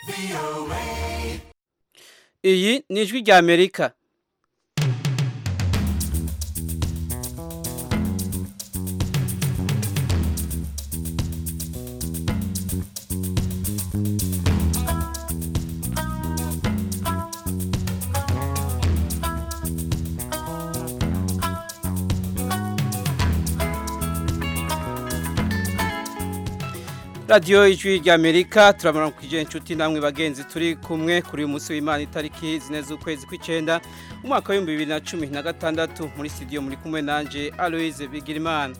iyi ni ijwi rya amerika radiyo ijwi rya amerika turabona ku inshuti namwe bagenzi turi kumwe kuri uyu munsi w'imana itariki zine z'ukwezi kw'icyenda umwaka w'ibihumbi bibiri na cumi na gatandatu muri studio muri kumwe nanjye aloise bigirimana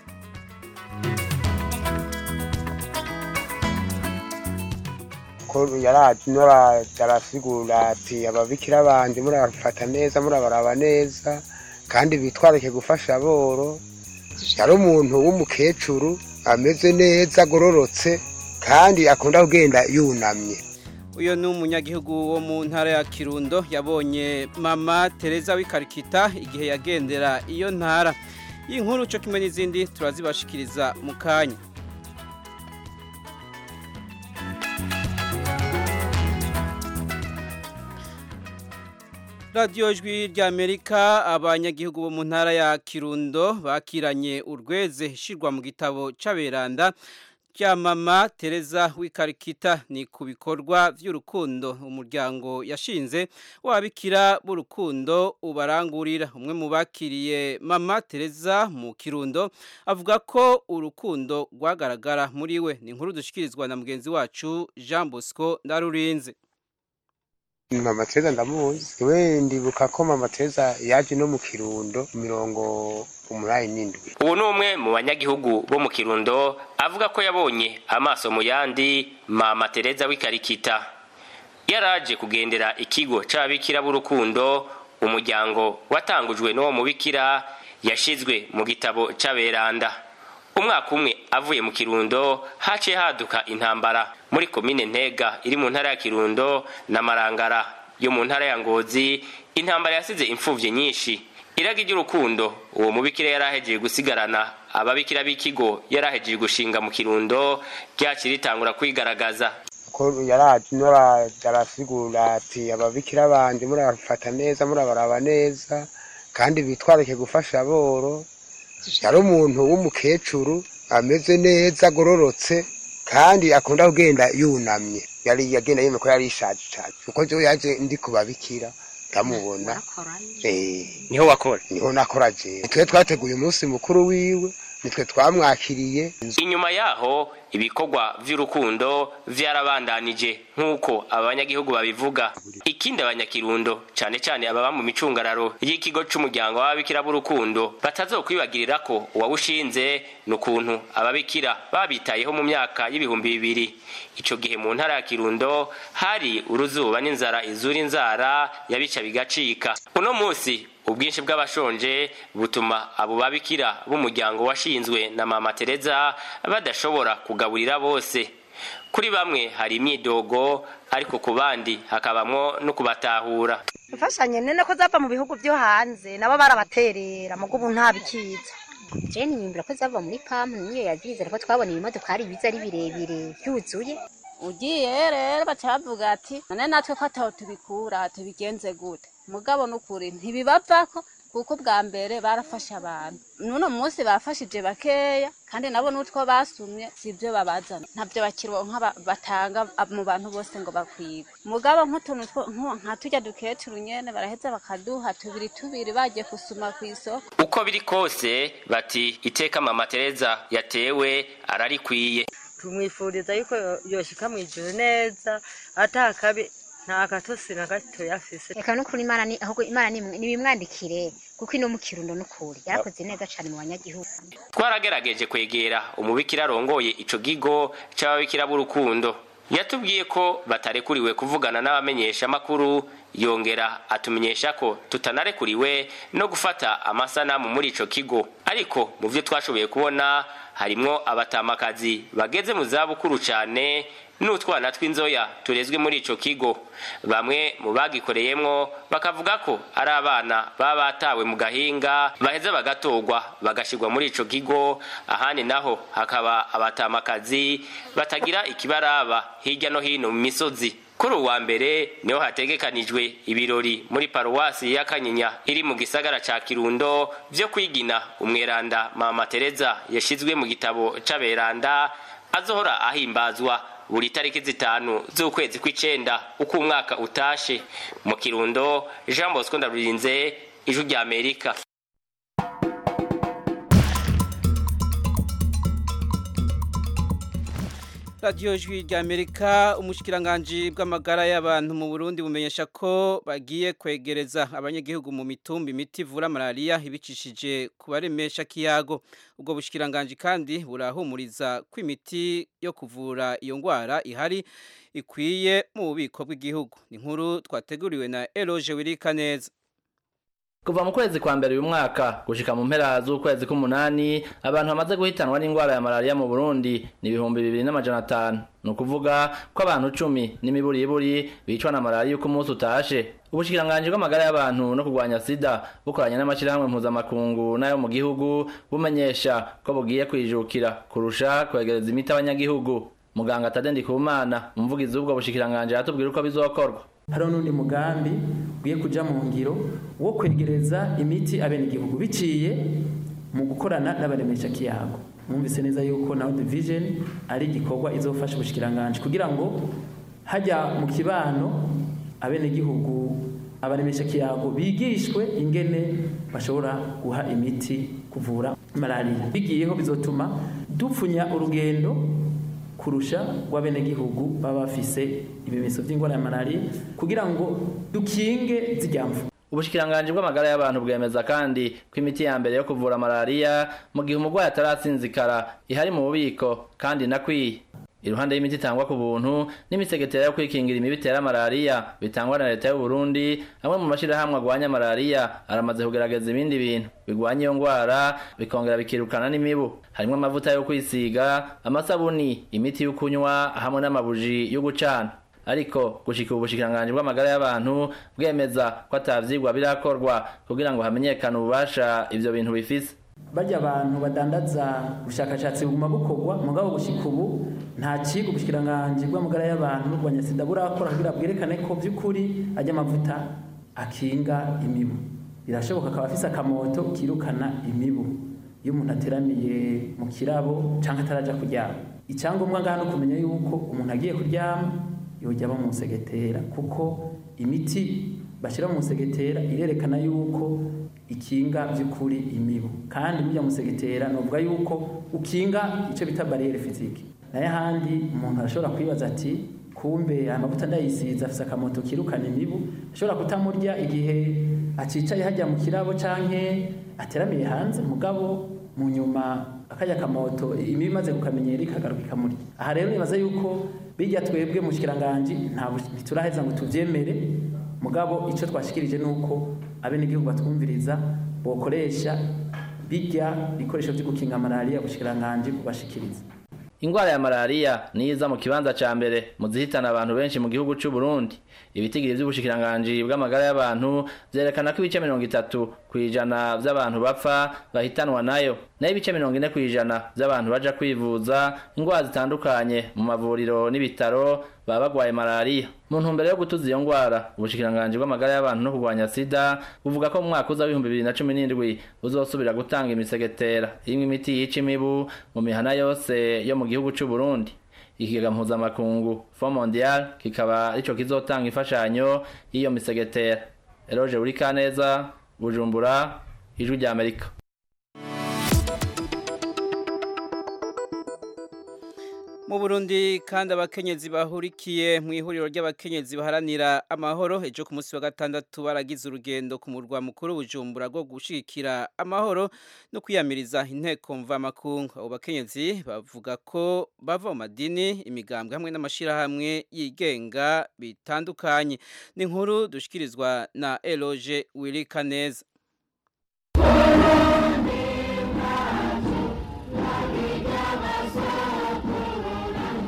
ko yaraje arasigura ati ababikira bandi murabafata neza murabaraba neza kandi bitwarike gufasha aboro yari umuntu w'umukecuru ameze neza agororotse kandi akunda kugenda yunamye uyu ni umunyagihugu wo mu ntara ya kirundo yabonye mama tereza w'ikarikita igihe yagendera iyo ntara iyi nkuru cyo kimwe n'izindi turazibashikiriza mu kanya radiyo jwi rya amerika abanyagihugu bo mu ntara ya kirundo bakiranye urweze ishyirwa mu gitabo cy'aberanda rya mama tereza w'ikarikita ni ku bikorwa by'urukundo umuryango yashinze wabikira b'urukundo ubarangurira umwe mu bakiriye mama tereza mu kirundo avuga ko urukundo rwagaragara muri we ni inkuru dushyikirizwa na mugenzi wacu jean bosco ndarurinze mama tereza ndamuzi we ndibuka ko mama tereza yaje no mu kirundo mirongo umunani n'indwi ubu ni umwe mu banyagihugu bo mu kirundo avuga ko yabonye amaso mu yandi mama tereza w'ikarikita yaraje kugendera ikigo c'ababikira b'urukundo umuryango watangujwe n'uwo mubikira yashizwe mu gitabo c'aberanda umwaka umwe avuye mu kirundo haciye haduka intambara muri komine ntega iri mu ntara ya kirundo na marangara yo mu ntara ya ngozi intambara yasize imfuvyi nyinshi iragi ry'urukundo uwo mubikira yari ahejeje gusigarana ababikira b'ikigo yari ahejeje gushinga mu kirundo ryakiri ritangura kwigaragaza ko yaraje arasigura ati ababikira bandi murabafata neza murabaraba neza kandi bitwarike gufasha aboro yari umuntu w'umukecuru ameze neza agororotse kandi akunda kugenda yunamye yari yagenda yemeye ko yari ishaje cyane kuko ryo yaje ndi kubabikira ndamubona niho wakora niho nakora je twe twateguye umunsi mukuru wiwe nitwe twamwakiriye inyuma yaho ibikorwa vy'urukundo vyarabandanije nk'uko abanyagihugu babivuga ikindi abanyakirundo cane cane ababa mu micungararo y'ikigo c'umuryango w'ababikira b'urukundo batazokwibagirira ko uwawushinze ni ukuntu ababikira babitayeho mu myaka y'ibihumbi bibiri ico gihe mu ntara ya kirundo hari uruzuba n'inzara izura inzara yabica bigacika uno musi ubwinshi bw'abashonje butuma abo babikira b'umuryango washinzwe na mama tereza badashobora kugaburira bose kuri bamwe hari imyidogo ariko ku bandi hakabamwo no kubatahura imfashanyo nene ko zava mu bihugu byo hanze nabo barabaterera mugo ubu nta bikiza jeni nyimbira ko zava muri pamu niyo yazizera ko twabona ibimodoka hari ibiza ari birebire byuzuye ugiye rero baca bavuga ati none natwe ko ataho tubikura tubigenze gute mugabo n'ukuri ntibibavako kuko bwa mbere barafashe abantu n'uno munsi bafashije bakeya kandi nabo n'utwo basumye si ibyo babazana ntabyo bakironka batanga mu bantu bose ngo bakwigwe mugabo nk'utuntu nka tujya dukecuru nyene baraheza bakaduha tubiri tubiri bagiye gusuma ku isoko uko biri kose bati iteka mama tereza yatewe ararikwiye tumwifuriza yuko yoshika mu ijuru neza atakabi nta gatosi na gato yafise reka n'ukuri imana ni ahubwo imana nibimwandikire kuko ino mu kirundo n'ukuri yarakoze neza cyane mu banyagihugu twaragerageje kwegera umubikira arongoye ico gigo c'ababikira b'urukundo yatubwiye ko batarekuriwe kuvugana n'abamenyesha amakuru yongera atumenyesha ko tutanarekuriwe no gufata amasanamu muri ico kigo ariko mu vyo twashoboye kubona harimwo abatamakazi bageze mu zabukuru cane n'utwana tw'inzoya turezwe muri ico kigo bamwe mu bagikoreyemwo bakavuga ko ari abana baba batawe mu gahinga baheza bagatorwa bagashirwa muri ico kigo ahandi naho hakaba abatamakazi batagira ikibaraba hirya no hino mu misozi kuri uwa mbere niho hategekanijwe ibirori muri paruwasi ya kanyinya iri mu gisagara ca kirundo vyo kwigina umweranda mama tereza yashizwe mu gitabo c'aberanda azohora ahimbazwa buri tariki zitanu z'ukwezi kw'icenda uko umwaka utashe mu kirundo jean bosco ndarurinze ijwi rya amerika radiyo jwi rya amerika umushikiranganji bw'amagara y'abantu mu burundi bumenyesha ko bagiye kwegereza abanyagihugu mu mitumba imiti ivura malariya ibicishije ku baremesha kiyago ubwo bushikiranganji kandi burahumuriza ko imiti yo kuvura iyo ndwara ihari ikwiye mu bubiko bw'igihugu ni nkuru twateguriwe na eroge wirika neza kuva mu kwezi kwa mbere uyu mwaka gushika mu mpera z'ukwezi k'umunani abantu bamaze guhitanwa n'indwara ya malariya mu burundi ni ibihumbi bibiri n'amajana atanu ni ukuvuga ko abantu cumi n'imiburiburi bicwa na malariya uko umunsi utashe ubushikiranganji bw'amagara y'abantu no kurwanya sida bukoranye n'amashyirahamwe mpuzamakungu n'ayo mu gihugu bumenyesha ko bugiye kwijukira kurusha kwegereza imiti abanyagihugu muganga Tade Ndikumana umuvugizi w'ubwo bushikiranganji yatubwira uko bizokorwa hariho n'undi mugambi ugiye kuja mu ngiro wo kwegereza imiti abenegihugu biciye mu gukorana n'abaremesha kiyago mwumvise neza yuko na World Vision ari igikorwa izofasha ubushikiranganje kugira ngo hajya mu kibano abenegihugu abaremesha kiyago bigishwe ingene bashobora guha imiti kuvura malaria bigiyeho bizotuma dupfunya urugendo kurusha rw'abenegihugu baba bafise ibimenyetso by'indwara ya malaria kugira ngo dukinge zijyamvu ubushikiranganji bw'amagara y'abantu bwemeza kandi ko imiti ya mbere yo kuvura malariya mu gihe umurwayi atarasinzikara ihari mu bubiko kandi inakwiye iruhande y'imiti itangwa ku buntu n'imisegetera yo kwikingira imibu itera malariya bitangwa na leta y'u Burundi amwe mu mashyirahamwe agwanya malariya aramaze kugerageza ibindi bintu bigwanya iyo ndwara bikongera bikirukana n'imibu harimo amavuta yo kwisiga amasabuni imiti yo kunywa hamwe n'amabuji yo gucana ariko gushika ubu bushikiranganji bw'amagara y'abantu bwemeza ko atavyigwa birakorwa kugira ngo hamenyekane ububasha ivyo bintu bifise barya abantu badandaza ubushakashatsi buguma bukorwa mugabo gushika ubu nta kigo ubushikiranganje bw'amagara y'abantu n'urwanya sida burakora kugira bwerekane ko vy'ukuri ajya amavuta akinga imibu birashoboka akaba afise akamoto kirukana imibu iyo umuntu ateramiye mu kirabo canke ataraja kuryama icyangombwa ngaha no kumenya yuko umuntu agiye kuryama yojya aba mu segetera kuko imiti bashyira mu segetera irerekana yuko ikinga by'ukuri imibu kandi burya mu segetera novuga yuko ukinga icyo bita bariyeri fizike nayo ahandi umuntu arashobora kwibaza ati kumbe aya mavuta ndayisiza afise akamoto kirukana imibu ashobora kutamurya igihe acicaye hajya mu kirabo canke ateramiye hanze mugabo mu nyuma akajya akamoto imibu imaze kukamenyera ikagaruka ikamurya aha rero nibaza yuko bijya twebwe mu kiranganji ntituraheza ngo tuvyemere mugabo icyo twashikirije nuko abenegihugu batwumviriza bokoresha bijya bikoresho byo gukinga malaria bushikiranganje kubashikiriza ingwara ya malaria niza mu kibanza ca mbere mu zihitana abantu benshi mu gihugu c'u Burundi ibitigiri vy'ubushikiranganje bw'amagara y'abantu vyerekana ko ibice mirongo itatu kw'ijana vy'abantu bapfa bahitanwa nayo nayo ibice mirongo ine kw'ijana vy'abantu baja kwivuza ingwara zitandukanye mu mavuriro n'ibitaro baba bagwaye malaria mu ntumbero yo gutuza iyo ngwara ubushikiranganje bw'amagara y'abantu no kurwanya sida buvuga ko mu mwaka uza w'ibihumbi bibiri na cumi n'indwi buzosubira gutanga imisegetera irimwo imiti yica imibu mu mihana yose yo mu gihugu c'u Burundi ikigega mpuzamakungu Fond Mondial kikaba arico kizotanga imfashanyo y'iyo misegetera Eroge Urikaneza Bujumbura Ijwi rya Amerika mu Burundi kandi abakenyezi bahurikiye mu ihuriro ry'abakenyezi baharanira amahoro ejo ku munsi wa gatandatu baragize urugendo ku murwa mukuru Bujumbura rwo gushigikira amahoro no kwiyamiriza inteko mvamakungu abo bakenyezi bavuga ko bava mu madini imigambwe hamwe n'amashirahamwe yigenga bitandukanye ni inkuru dushikirizwa na Eloge Wilikaneza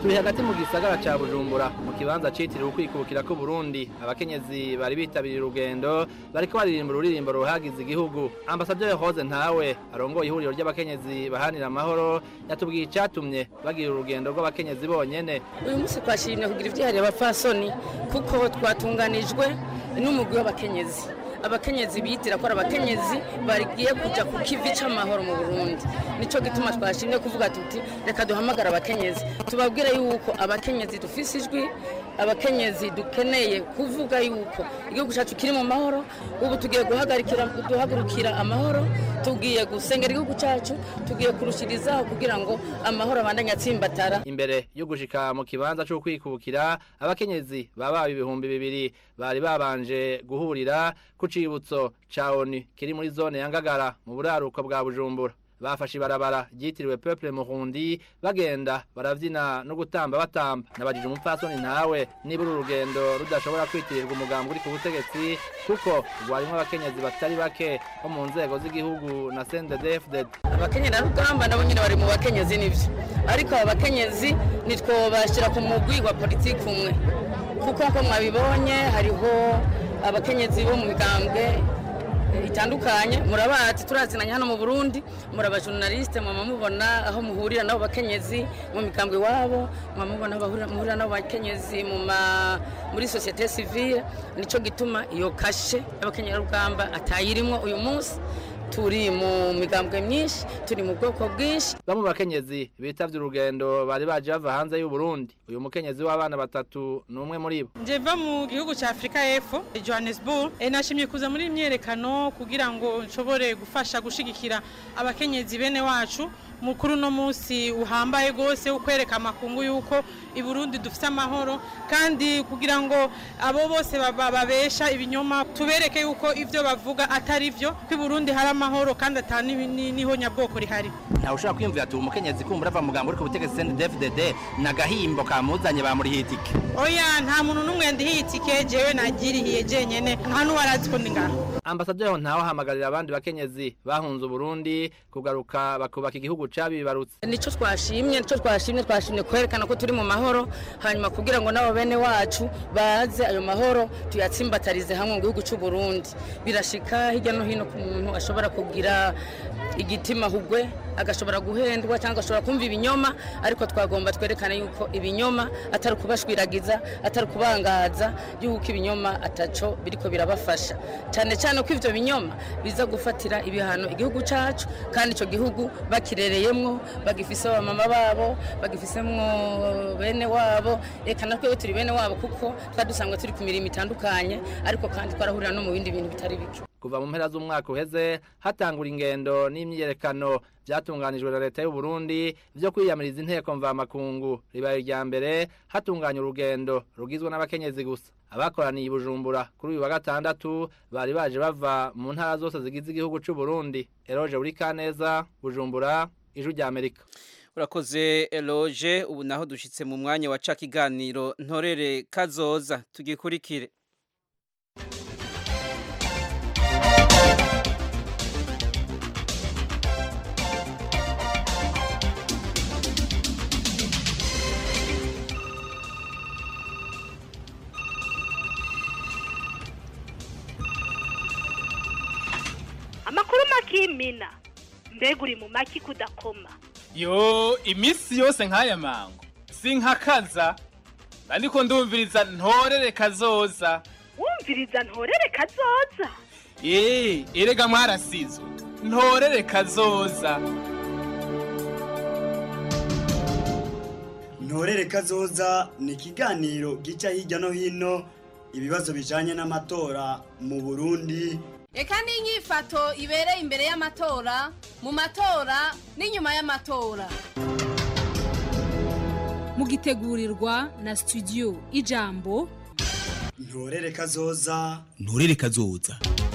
turi hagati mu gisagara ca bujumbura mu kibanza citiriwe ukwikukira ku burundi abakenyezi bari bitabiriye urugendo bariko baririmba ururirimbo ruhagize igihugu ambasaderi rose ntawe arongoye ihuriro ry'abakenyezi bahanira amahoro yatubwiye icatumye bagira urugendo rw'abakenyezi bonyene uyu munsi twashimye kugira ivyihariye abapfasoni kuko twatunganijwe n'umugwi w'abakenyezi abakenyezi bitira ko ari abakenyezi bagiye kuja ku kivi c'amahoro mu burundi nico gituma twashimye kuvuga tuti reka duhamagara abakenyezi tubabwire yuko abakenyezi dufise ijwi abakenyezi dukeneye kuvuga yuko igihugu cyacu kiri mu mahoro ubu tugiye guhagarikira duhagurukira amahoro tugiye gusengera igihugu cyacu tugiye kurushirizaho kugira ngo amahoro abandanye atsimbatara imbere yo gushika mu kibanza cyo kwikubukira abakenyezi baba ibihumbi bibiri bari babanje guhurira ku cibutso ca ONU kiri muri zone ya Ngagara mu buraruko bwa Bujumbura bafashe ibarabara ryitiriwe Peuple Murundi bagenda baravyina no gutamba batamba nabajije umupfasoni ntawe niba uru rugendo rudashobora kwitirirwa umugambi uri ku butegetsi kuko rwarimwo abakenyezi batari bake bo mu nzego z'igihugu na CNDD-FDD abakenyezi rugamba nabo nyine bari mu bakenyezi nivyo ariko aba bakenyezi nitwobashira ku mugwi wa politiki umwe kuko nko mwabibonye hariho abakenyezi bo mu migambwe itandukanye murabazi turazinanye hano mu Burundi muraba journaliste mwama mubona aho muhurira nabo bakenyezi mu migambwe wabo mwama mubona aho muhurira nabo bakenyezi mu muri societe civile nico gituma iyo kashe y'abakenyera rugamba atayirimwo uyu munsi turi mu migambwe myinshi turi mu bwoko bwinshi bamwe bakenyezi bitavye urugendo bari baje bava hanze y'u Burundi uyu mukenyezi w'abana batatu ni umwe muri bo nje va mu gihugu cya Afrika y'Epfo Johannesburg e, nashimye kuza muri imyerekano kugira ngo nshobore gufasha gushigikira abakenyezi bene wacu mukuru no munsi uhambaye gose ukwereka amakungu yuko i Burundi dufite amahoro kandi kugira ngo abo bose babesha ibinyoma tubereke yuko ivyo bavuga atari vyo ko i Burundi hari amahoro kandi atani niho nyabwoko rihari ntawe ushobora kwiyumvira ati umukenyezi kumva urava mugambo uri ku butegetsi CNDD-FDD n'agahimbo kamuzanye bamurihiye itike oya nta muntu n'umwe ndihiye itike jewe nagirihiye jenyene nta n'uwarazi ko ndi ngaho ambasaderi ntawe ahamagarira abandi bakenyezi bahunze Burundi kugaruka bakubaka igihugu cabibarutse nico twashimye nico twashimye twashimye kwerekana ko turi mu mahoro hanyuma kugira ngo nabo bene wacu baze ayo mahoro tuyatsimbatarize hamwe mu gihugu cy'u Burundi birashika hirya no hino ku muntu ashobora kugira igitima hugwe agashobora guhendwa cyangwa agashobora kumva ibinyoma ariko twagomba twerekana yuko ibinyoma atari kubashwiragiza atari kubangaza yuko ibinyoma ataco biriko birabafasha cyane cyane ko ivyo binyoma biza gufatira ibihano igihugu cacu kandi ico gihugu bakirereyemwo bagifise abamama babo bagifisemwo bene wabo reka natwe turi bene wabo kuko twari dusanzwe turi ku mirimo itandukanye ariko kandi twarahurira no mu bindi bintu bitari bike kuva mu mpera z'umwaka uheze hatangura ingendo n'imyiyerekano byatunganijwe na leta y'u Burundi byo kwiyamiriza inteko mvamakungu ribaye irya mbere hatunganya urugendo rugizwe n'abakenyezi gusa abakoraniye i Bujumbura kuri uyu wa gatandatu bari baje bava mu ntara zose zigize igihugu cy'u Burundi Eroge uri Kaneza Bujumbura ijuru rya Amerika urakoze eloge ubu naho dushyitse mu mwanya wa ca kiganiro ntorere kazoza tugikurikire amakuru makimina mbega uri mu maki kudakoma yo iminsi yose nk'aya mango sinkakaza ariko ndumviriza ntorere kazoza wumviriza ntorere kazoza eee erega mwarasizwe ntorere kazoza ntorere kazoza ni ikiganiro gica hirya no hino ibibazo bijanye n'amatora mu burundi reka n'inyifato ibereye imbere y'amatora mu matora n'inyuma y'amatora mugitegurirwa na studio ijambo ntorere kazoza ntorere kazoza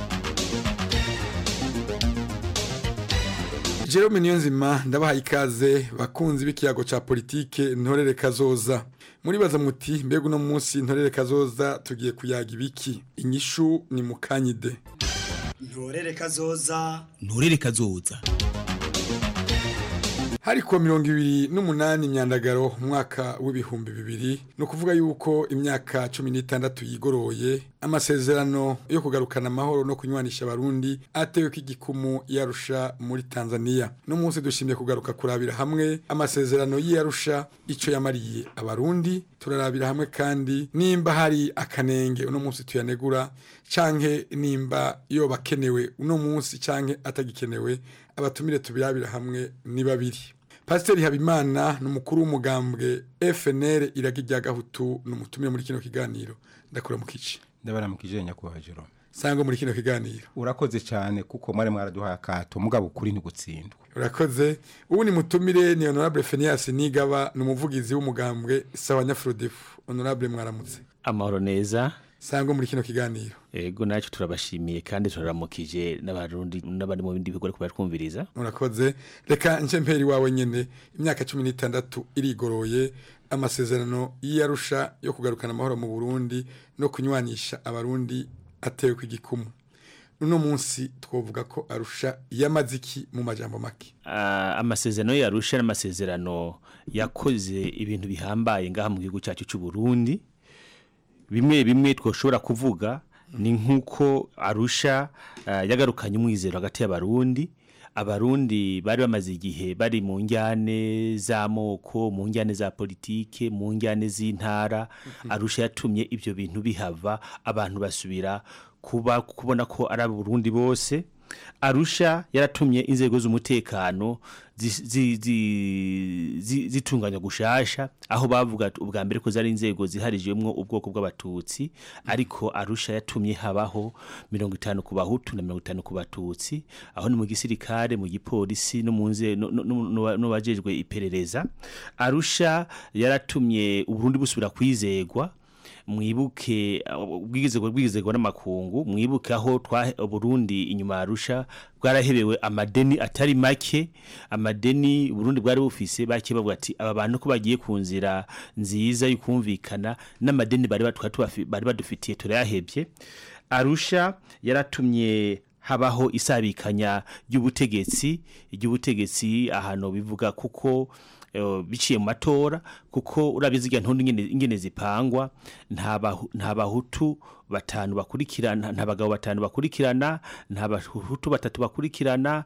Jerome Niyonzima ndabahaye ikaze bakunzi b'ikiyago ca politike ntorere kazoza muribaza muti mbega uno munsi ntorere kazoza tugiye kuyaga ibiki inyishu ni mukanyide ntorere kazoza ntorere kazoza hari kuwa mirongo ibiri n'umunani myandagaro mu mwaka w'ibihumbi bibiri ni ukuvuga yuko imyaka cumi n'itandatu yigoroye amasezerano yo kugarukana amahoro no kunywanisha abarundi atewe ko igikumu yarusha muri tanzania no munsi dushimye kugaruka kurabira hamwe amasezerano y'iyarusha icyo yamariye abarundi turarabira hamwe kandi nimba hari akanenge uno munsi tuyanegura canke nimba yoba akenewe uno munsi canke atagikenewe abatumire tubirabira hamwe ni babiri pasiteri habimana ni umukuru w'umugambwe fnr iragi rya gahutu ni umutumire muri kino kiganiro ndakura mu kici ndabara mu kijenya kuwa Jerome sangwa muri kino kiganiro urakoze cyane kuko mwari mwaraduhaye akato mugabo ukuri ntigutsindwa urakoze ubu ni mutumire ni honorable Phineas Nigaba ni umuvugizi w'umugambwe sawa nyafrodefu honorable mwaramutse amahoro neza sangwa muri kino kiganiro ego nacyo turabashimiye kandi turaramukije n'abarundi n'abari mu bindi bigo ariko baratwumviriza urakoze reka nce mperi wawe nyene imyaka cumi n'itandatu irigoroye amasezerano y'iyarusha yo kugarukana amahoro mu burundi no kunywanisha abarundi atewe ku igikumu uno munsi twavuga ko arusha yamaze iki mu majambo make Ah, amasezerano yarusha n'amasezerano yakoze ibintu bihambaye ngaha mu gihugu cyacu cy'u Burundi bimwe bimwe twoshobora kuvuga ni nk'uko arusha ah, yagarukanye umwizero hagati y'abarundi abarundi bari bamaze igihe bari mu njyane z'amoko mu njyane za politike mu njyane z'intara arusha yatumye ibyo bintu bihava abantu basubira kuba kubona ko ari abarundi bose arusha yaratumye inzego z'umutekano zi- zi- zi- zi- zitunganya gushasha aho bavuga ati ubwa mbere ko zari inzego ziharijwemo ubwoko bw'abatutsi ariko arusha yatumye habaho mirongo itanu ku bahutu na mirongo itanu ku batutsi aho ni mu gisirikare mu gipolisi no mu nze no- no- no- no- no bajejwe iperereza arusha yaratumye uburundi busubira kwizegwa mwibuke ubwigizego bwigizego n'amakungu mwibuke aho twa Burundi inyuma arusha bwarahebewe amadeni atari make amadeni Burundi bwari bufise bake bavuga ati aba bantu ko bagiye ku nzira nziza y'ukumvikana n'amadeni bari batwa tubafi- bari badufitiye turayahebye arusha yaratumye habaho isabikanya ry'ubutegetsi ry'ubutegetsi ahantu bivuga kuko eh, biciye mu matora kuko urabizi zirya ntundu ingene ingene zipangwa nta bahu- nta bahutu batanu bakurikirana nta bagabo batanu bakurikirana nta bahutu batatu bakurikirana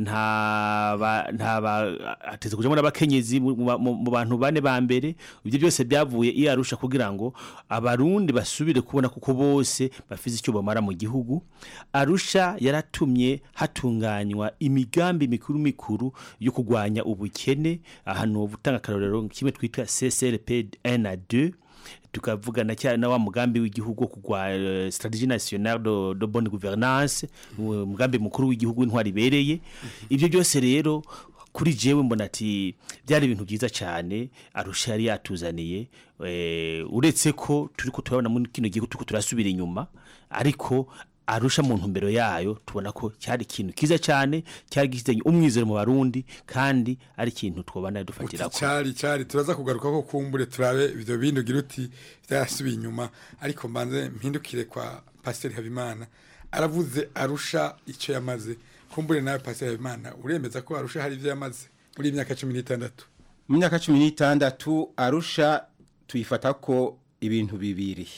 nta ba- nta ba- hateze kujamo n'abakenyezi mu- mu mu- mu bantu bane ba mbere ibyo byose byavuye iyo arusha kugira ngo abarundi basubire kubona kuko bose bafise icyo bamara mu gihugu arusha yaratumye hatunganywa imigambi mikuru mikuru yo kurwanya ubukene ahantu butanga akarorero kimwe twitwa CCRP 1 na 2 tukavugana cyane na wa mugambi w'igihugu wo kugwa eh, strategie nationale de, de bonne gouvernance umugambi mukuru w'igihugu w'intwari ibereye ibyo byose rero kuri jewe mbona ati byari ibintu byiza cyane arusha yari yatuzaniye eh, uretse ko turi ko turabona muri kino gihugu turiko turasubira inyuma ariko arusha mu ntumbero yayo tubona ko cyari ikintu kiza cyane cyari gifitanye umwizero mu barundi kandi ari ikintu twobana dufatira ko cyari cyari turaza kugaruka ko kumbure turabe ibyo bindi ugira uti byarasubiye inyuma ariko mbanze mpindukire kwa pasiteri habimana aravuze arusha icyo yamaze kumbure nawe pasiteri habimana uremeza ko arusha hari ibyo yamaze muri iyi myaka cumi n'itandatu mu myaka cumi n'itandatu arusha tuyifata ko ibintu bibiri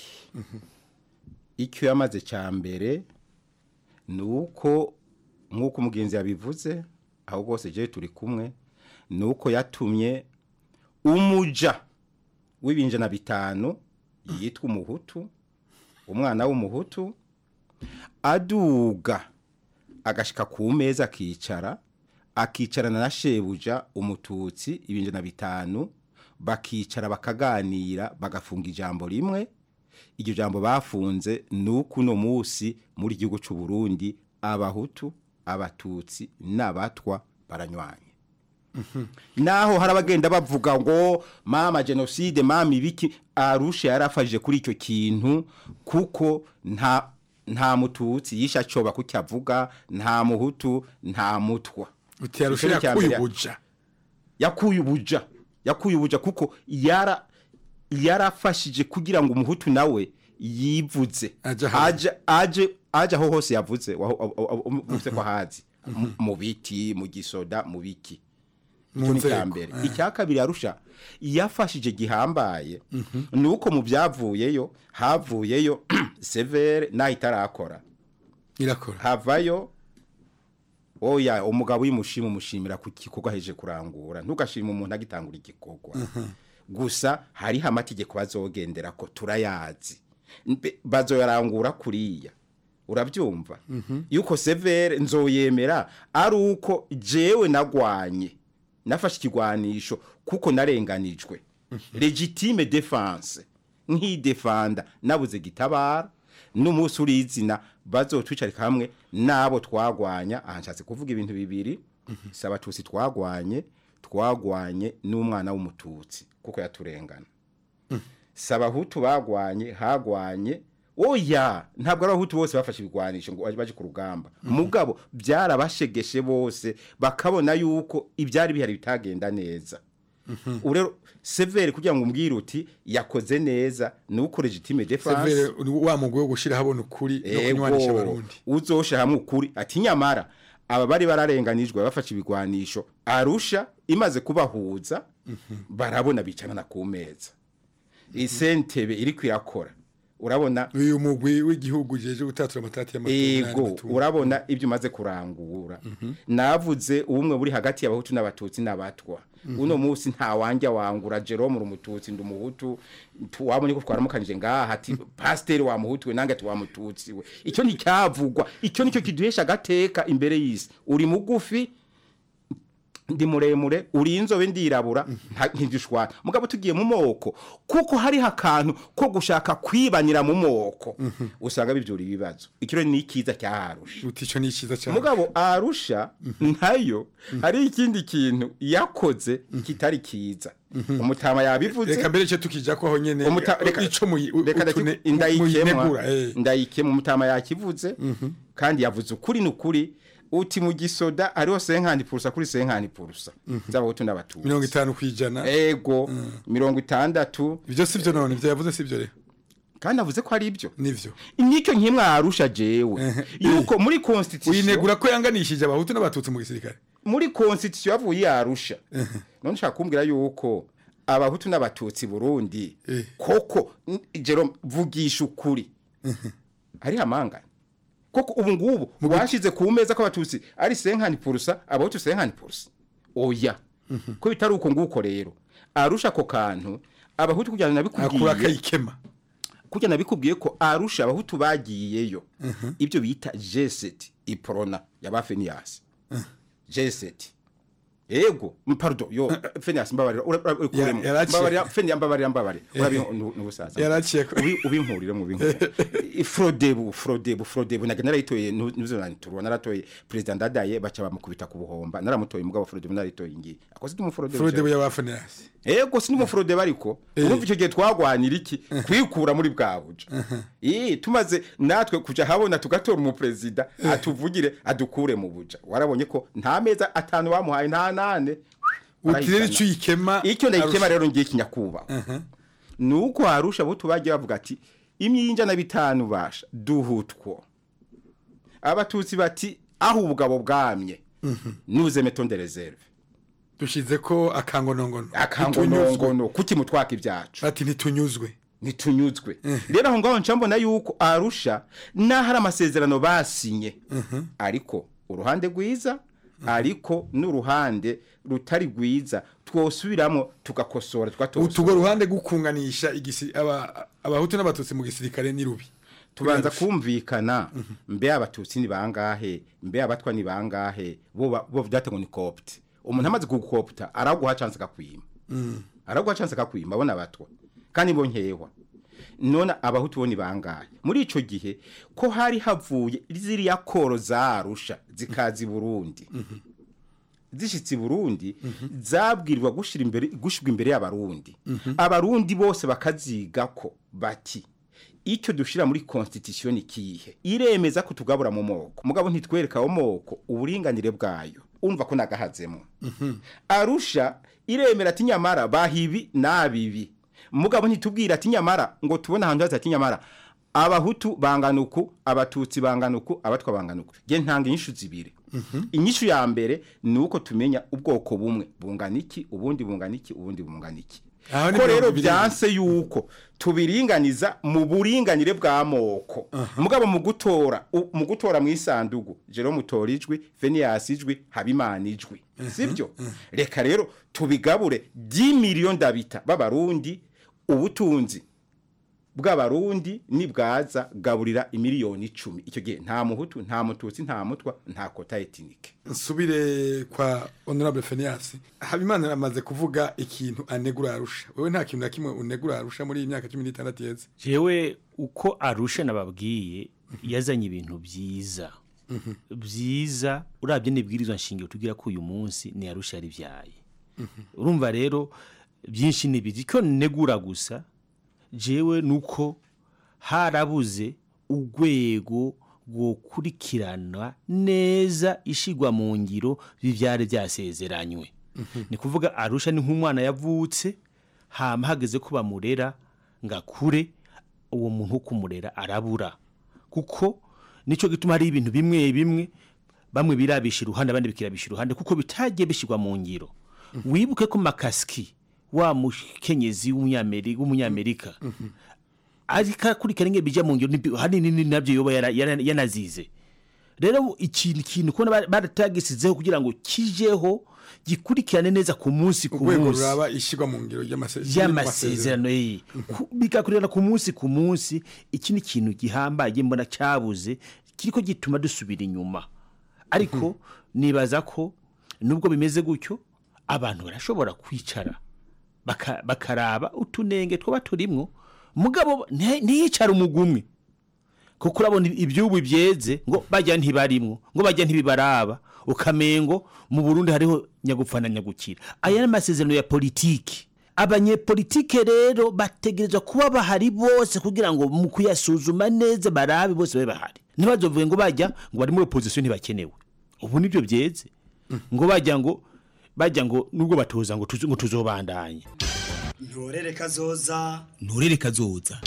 icyo yamaze cya mbere ni uko nk'uko umugenzi yabivuze aho rwose jewe turi kumwe ni uko yatumye umuja w'ibinjana bitanu yitwa umuhutu umwana w'umuhutu aduga agashika ku meza akicara akicarana na shebuja umututsi ibinjana bitanu bakicara bakaganira bagafunga ijambo rimwe iryo jambo bafunze ni uko uno munsi muri gihugu cy'u Burundi abahutu abatutsi n'abatwa baranywanye naho hari abagenda bavuga ngo mama jenoside mama ibiki arusha yarafashije kuri icyo kintu kuko nta nta mututsi yisha coba kucyavuga nta muhutu nta mutwa uti arusha Ico ni icya yakuye mbere. ubuja yakuye ubuja yakuye ubuja kuko yara yarafashije kugira ngo umuhutu nawe yivuze aje aje aje aho hose yavuze waho- aho- aho- aho- uvuze ko hazi Mu- mu biti mu gisoda mu biki Mu icyo ni icya nzego, mbere eh. icya kabiri arusha yafashije gihambaye ni uko mu byavuyeyo havuyeyo severe naho itarakora irakora havayo oya umugabo uyimushima umushimira ku gikorwa aheje kurangura ntugashima umuntu agitangura igikorwa gusa hariho amategeko bazogendera ko turayazi Mbe- bazoyarangura kuriya urabyumva yuko severe nzoyemera ari uko jewe nagwanye nafashe ikigwanisho kuko narenganijwe legitime defense nk'idefanda nabuze gitabara n'umunsi urizina bazotwicarika hamwe n'abo twagwanya aha nshatse kuvuga ibintu bibiri si abatutsi twagwanye twagwanye n'umwana w'umututsi kuko yaturengana si abahutu bagwanye hagwanye oya ntabwo ari abahutu bose bafashe ibigwanisho ngo baje ku rugamba mugabo byarabashegeshe bose bakabona yuko ibyari bihari bitagenda neza ubu rero severe kugira ngo umbwire uti yakoze neza ni uko legitime defense severe ni wa mugwi wo gushira habona ukuri no kunywanisha Ego, abarundi uzosha hamwe ukuri ati nyamara aba bari bararenganijwe bafashe ibigwanisho arusha imaze kubahuza barabona bicarana ku meza isentebe iri kwirakora urabona uyu mugwi w'igihugu jeje gutatura amatati y'amatora ego urabona ibyo umaze kurangura navuze ubumwe buri hagati y'abahutu n'abatutsi n'abatwa uno munsi nta wanjya wangura Jerome uri umututsi ndi umuhutu tu- wabonye ko twaramukanije ngaha ati pasiteri wa muhutu we nange ati wa mututsi we icyo nticyavugwa icyo nicyo kiduhesha agateka imbere y'isi uri mugufi ndi muremure uri inzobe ndirabura nta- ntidushwana mugabo tugiye mu moko kuko hariho akantu ko gushaka kwibanira mu moko usanga bibyura ibibazo ikiro ni ikiza cyaharusha uti ico ni iciza cyane mugabo arusha ntayo hari ikindi kintu yakoze kitari kiza umutama yabivuze reka mbere cyo tukija ko aho nyene Umuta- reka- ico muyi- reka utune- ndaki- indayikemwa muyinegura, eh. ndayikemwa umutama yakivuze kandi yavuze ukuri n'ukuri uti mu gisoda hariho senkani purusa kuri senkani purusa z'abahutu n'abatutsi mirongo itanu kwijana ego mirongo itandatu ibyo si byo none ibyo yavuze si byo rero kandi avuze ko ari ibyo nivyo nicyo nkimwe arusha jewe yuko muri constitution uyinegura ko yanganishije abahutu n'abatutsi mu gisirikare muri constitution yavuye yarusha none nshaka kumbwira yuko abahutu n'abatutsi Burundi koko n- Jerome vugisha ukuri ari amangana koko ubu ngubu washize ku meza ko abatutsi ari senkani purusa abahutu senkani purusa oya ko bitari uko nguko rero arusha ako kantu abahutu kugira ngo akura nabikubwiye akayikema kugira nabikubwiye ko arusha abahutu bagiyeyo ibyo bita jeseti iporona yaba feniyasi jeseti ego m- pardon yo feniyasi mbabarira ura- ura- ukuremo. Ya- yaraciye. mbabarira feniyasi mbabarira mbabarira urabi n'ubusaza Yaraciye ko- Ubi- ubinkurire mu binkurire frodebu frodebu frodebu naga narayitoye nuzo naratoye president ndadaye baca bamukubita ku buhomba naramutoye mugabo frodebu narayitoye ngiye akoze ndi mu frodebu Frodebu y'abafanasi ego si n'umufurode bariko urumva icyo gihe twagwanira iki kwikura muri bwa buja eh tumaze natwe kuja habona tugatora umuperezida atuvugire adukure mu buja warabonye ko nta meza atanu bamuhaye nta nane uti rero ico uyikema icyo ndayikema Arusha. rero ngiye kinyakuba nuko harusha abo tubagiye bavuga ati imyinja na bitanu basha duhutwo abatutsi bati aho ubugabo bwamye nuze metonde reserve dushize ko akangonongono akangonongono kuki mutwaka ibyacu ati ntitunyuzwe ntitunyuzwe rero aho ngaho nca mbona yuko arusha n'aho ari amasezerano basinye ariko uruhande rwiza ariko n'uruhande rutari rwiza twosubiramo tugakosora tugatosora utugo ruhande gukunganisha igisi aba abahutu n'abatutsi mu gisirikare ni rubi tubanza kumvikana mbe abatutsi ni bangahe mbe abatwa ni bangahe bo ba- bo byate ngo ni copte umuntu amaze kugukopta araguha chance akakwima araguha chance akakwima abona abatwa kandi bo nkehwa none abahutu bo ni bangahe muri ico gihe ko hari havuye ziriya koro zarusha zikazi Burundi zishitse i Burundi zabwirwa gushira imbere gushirwa imbere y'abarundi abarundi bose bakaziga ko bati icyo dushira muri constitution ikihe iremeza ko tugabura mu moko mugabo ntitwereka wo moko uburinganire bwayo umva ko nagahazemo arusha iremera ati nyamara bahibi nabibi mugabo ntitubwira ati nyamara ngo tubone ahantu haza ati nyamara abahutu bangana uku abatutsi bangana uku abatwa bangana uku je ntanga inyishu zibiri inyishu ya mbere ni uko tumenya ubwoko bumwe bungana iki ubundi bungana iki ubundi bungana iki Aho ni ko rero mirongo ibiri. byanse yuko tubiringaniza mu buringanire bw'amoko mugabo mu gutora u- mu gutora mu isandugu Jerome utora ijwi Phineas ijwi Habimana ijwi sibyo reka rero tubigabure 10 miliyoni ndabita b'abarundi ubutunzi bw'abarundi nibwaza gaburira imiliyoni icumi icyo gihe nta muhutu nta mututsi nta mutwa nta kota etinike nsubire kwa honorable Phineas habimana aramaze kuvuga ikintu anegura arusha wewe nta kintu na kimwe unegura arusha muri iyi myaka 16 yeze jewe uko arusha nababwiye yazanye ibintu byiza byiza urabye n'ibwirizwa nshingiro tugira ko uyu munsi ni arusha yaribyaye urumva rero byinshi nibiri ko negura gusa jewe nuko harabuze urwego rwokurikirana neza ishigwa mu ngiro bivyari byasezeranywe ni kuvuga arusha ni nk'umwana yavutse hama hageze ko bamurera ngakure uwo muntu wo kumurera arabura kuko nico gituma hari ibintu bimwe bimwe bamwe birabisha iruhande abandi bikirabisha iruhande kuko bitagiye bishirwa mu ngiro wibuke ko makaski wa mukenyezi w'umunyamerika w'umunyamerika ariko akurikirana ingene bija mu ngiro nibi- hanini ni nabyo yoba yara- yara- yanazize rero ikintu kintu kubona baratagisizeho kugira ngo kijeho gikurikirane neza ku munsi ku urwego munsi ruraba ishigwa mu ngiro y'amase- y'amasezerano ye Ku- bigakurikirana ku munsi ku munsi iki ni ikintu gihambaye mbona cyabuze kiriko gituma dusubira inyuma ariko nibaza ko nubwo bimeze gutyo abantu barashobora kwicara baka- bakaraba utunenge twaba turimwo mugabo nti- ntiyicara umugumwe kuko urabona ibyubu byeze ngo bajya ntibarimwo ngo bajya ntibibaraba ukamengo mu Burundi hariho nyagupfa na nyagukira aya ni amasezerano ya politiki abanyepolitike rero bategerezwa kuba bahari bose kugira ngo mu kuyasuzuma neza barabe bose babe bahari ntibazovuge ngo bajya ngo bari muri opposition ntibakenewe ubu nibyo byeze ngo bajya ngo bajya ngo nubwo batoza ngo tuzo- ngo tuzobandanye ntorere kazoza nturere kazoza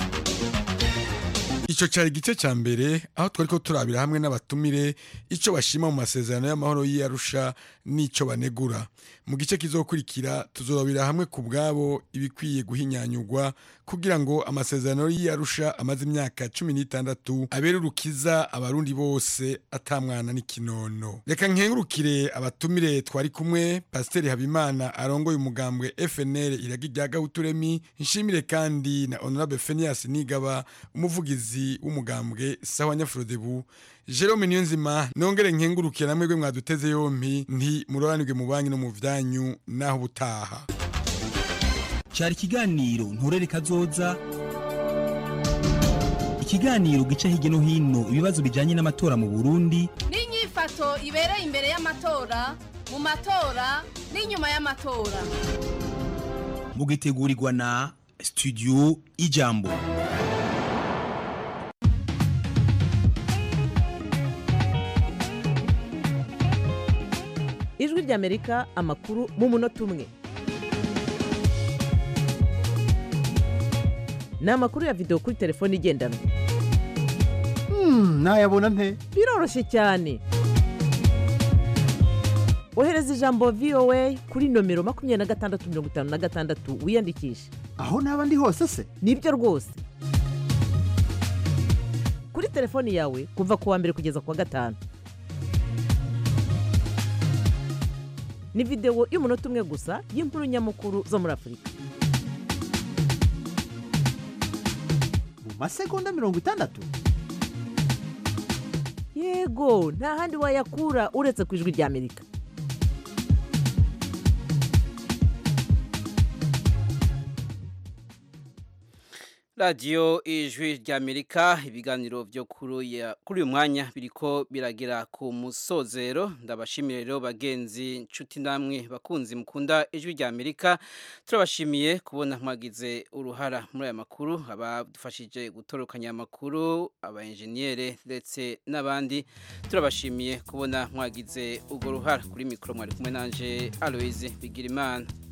Ico cari igice ca mbere aho twariko turabira hamwe n'abatumire ico bashima mu masezerano y'amahoro y'Arusha n'ico banegura. Mu gice kizokurikira tuzorabira hamwe ku bwabo ibikwiye guhinyanyurwa kugira ngo amasezerano y'Arusha amaze imyaka 16 abere urukiza abarundi bose atamwana n'ikinono. Reka nkengurukire abatumire twari kumwe Pasiteri Habimana arongoye umugambwe FNL iragi rya Gahuturemi nshimire kandi na Honorable Phineas Nigaba umuvugizi w'umugambwe sawa Nyafrodebu Jerome Niyonzima nongere nkengurukire namwe gwe mwaduteze yompi nti muroranirwe mu banki no mu vyanyu naho butaha cyari ikiganiro nturere kazoza ikiganiro gica hirya no hino ibibazo bijyanye n'amatora mu burundi n'inyifato ibereye imbere y'amatora mu matora n'inyuma y'amatora mugitegurirwa na studio ijambo ijwi ry'amerika amakuru mu munota umwe ni amakuru ya videwo kuri telefone igendanwa nayabona nte biroroshye cyane ohereza ijambo voa kuri nomero makumyabiri na gatandatu mirongo itanu na gatandatu wiyandikishe aho naba ndi hose se nibyo rwose kuri telefoni yawe kuva ku wa mbere kugeza ku wa gatanu ni videwo y'umunota umwe gusa y'inkuru nyamukuru zo muri afurika mu masegonda mirongo itandatu yego nta handi wayakura uretse ku ijwi ry'amerika radiyo ijwi ry'amerika ibiganiro byo kuri uya- kuri uyu mwanya biriko biragera ku musozero ndabashimire rero bagenzi nshuti namwe bakunzi mukunda ijwi ry'amerika turabashimiye kubona mwagize uruhara muri aya makuru abadufashije gutorokanya amakuru aba enjeniyere ndetse n'abandi turabashimiye kubona mwagize urwo ruhara kuri mikoro mwari kumwe nanje aloise bigirimana